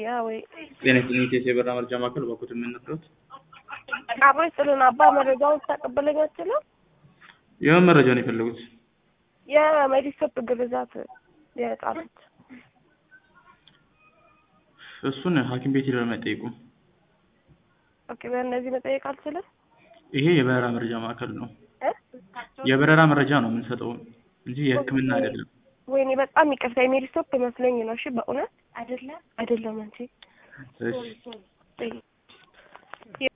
ያ ወይ ጤና ይስጥልኝ ኢቴስ የበራ መርጃ ማዕከል በኩት የምንጠሩት አብሮ ስልን አባ መረጃውን ታቀበለኝ አትችልም? የምን መረጃ ነው የፈለጉት? የሜዲስቶፕ ግርዛት የህጻናት እሱን ሐኪም ቤት ሄደው የማይጠይቁ ኦኬ። በእነዚህ መጠየቅ አልችልም። ይሄ የበረራ መረጃ ማዕከል ነው። እ? የበረራ መረጃ ነው የምንሰጠው እንጂ የሕክምና አይደለም። ወይኔ በጣም ይቅርታ የሜዲስቶፕ መስሎኝ ነው። እሺ በእውነት አይደለም አይደለም አንቺ እሺ